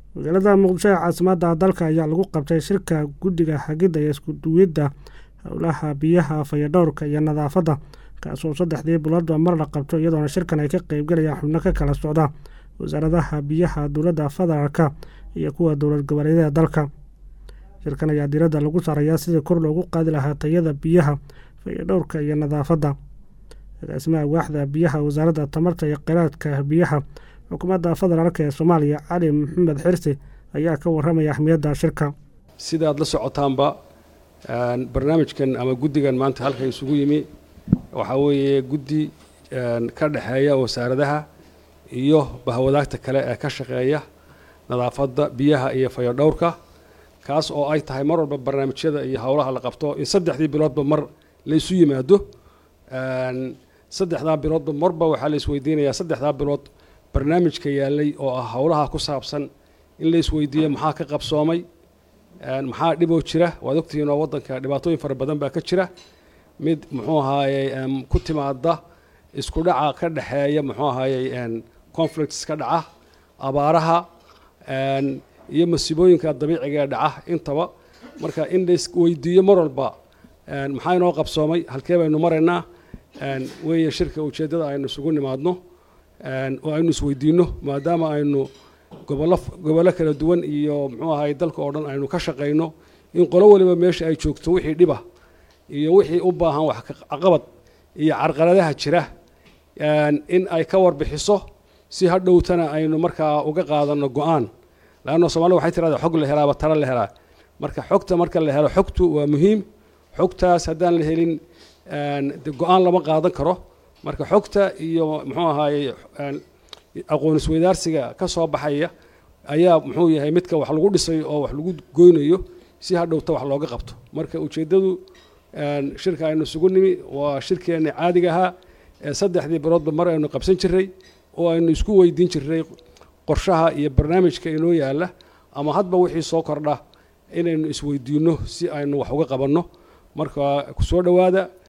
magaalada muqdisho ee caasimadda dalka ayaa lagu qabtay shirka guddiga hagidda iyo iskuduwidda howlaha biyaha fayadhowrka iyo nadaafadda kaasoo saddexdii biloodba mar la qabto iyadoona shirkan ay ka qeybgalayaan xubno ka kala socda wasaaradaha biyaha dowladda federaalka iyo kuwa dowlad goboleedyada dalka shirkan ayaa diiradda lagu saarayaa sidii kor loogu qaadi lahaa tayada biyaha fayadhowrka iyo nadaafadda agaasimaha waaxda biyaha wasaaradda tamarta iyo kheyraadka biyaha xukuumadda federaalk ee soomaaliya cali maxamed xirsi ayaa ka warramaya ahmiyadda shirka sidaad la socotaanba barnaamijkan ama guddigan maanta halka isugu yimi waxaa weeye guddi ka dhexeeya wasaaradaha iyo bahwadaagta kale ee ka shaqeeya nadaafadda biyaha iyo fayodhowrka kaas oo ay tahay mar walba barnaamijyada iyo howlaha la qabto in saddexdii biloodba mar laysu yimaado saddexdaa biloodba marba waxaa la isweydiinayaa saddexdaa bilood barnaamijka yaalay oo ah howlaha ku saabsan in la isweydiiyo maxaa ka qabsoomay maxaa dhiboo jira waad ogtihiin oo waddanka dhibaatooyin fara badan baa ka jira mid muxuu ahaaye ku timaada isku dhaca ka dhexeeya muxuu ahaaye conflicts ka dhaca abaaraha iyo masiibooyinka dabiiciga ee dhaca intaba marka in la isweydiiyo mar walba maxaa inoo qabsoomay halkee baynu maraynaa weeye shirka ujeeddada aynu isugu nimaadno oo aynu isweydiinno maadaama aynu gobollo gobollo kala duwan iyo muxuu ahaye dalka oo dhan aynu ka shaqayno in qolo waliba meesha ay joogto wixii dhiba iyo wixii u baahan wax caqabad iyo carqaladaha jira in ay ka warbixiso si hadhowtana aynu markaa uga qaadanno go-aan laanno soomaalida waxay tirahdaa xog la helaaba tala la helaa marka xogta marka la helo xogtu waa muhiim xogtaas haddaan la helin de go-aan lama qaadan karo marka xogta iyo muxuu ahaaye aqoon isweydaarsiga ka soo baxaya ayaa muxuu yahay midka wax lagu dhisayo oo wax lagu goynayo si hadhowta wax looga qabto marka ujeeddadu shirka aynu isugu nimi waa shirkeenna caadiga ahaa ee saddexdii biloodba mar aynu qabsan jiray oo aynu isku weydiin jiray qorshaha iyo barnaamijka inoo yaalla ama hadba wixii soo kordha inaynu isweydiinno si aynu wax uga qabanno marka ku soo dhowaada